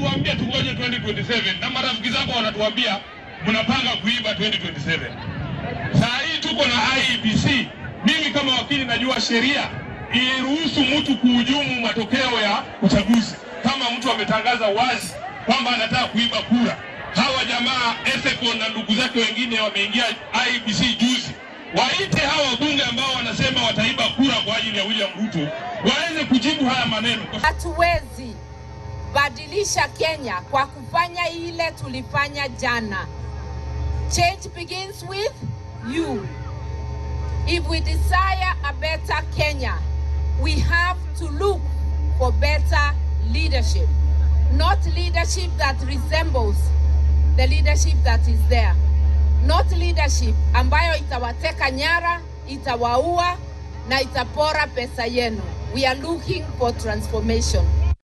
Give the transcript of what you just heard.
mnatuambia tungoje 2027 na marafiki zako wanatuambia mnapanga kuiba 2027. Saa hii tuko na IEBC. Mimi kama wakili najua sheria iruhusu mtu kuhujumu matokeo ya uchaguzi kama mtu ametangaza wazi kwamba anataka kuiba kura. Hawa jamaa Ethekon na ndugu zake wengine wameingia IEBC juzi, waite hawa wabunge ambao wanasema wataiba kura kwa ajili ya William Ruto waweze kujibu haya maneno. Hatuwezi badilisha Kenya kwa kufanya ile tulifanya jana. Change begins with you. If we desire a better Kenya, we have to look for better leadership, not leadership that resembles the leadership that is there, not leadership ambayo itawateka nyara, itawaua na itapora pesa yenu. We are looking for transformation.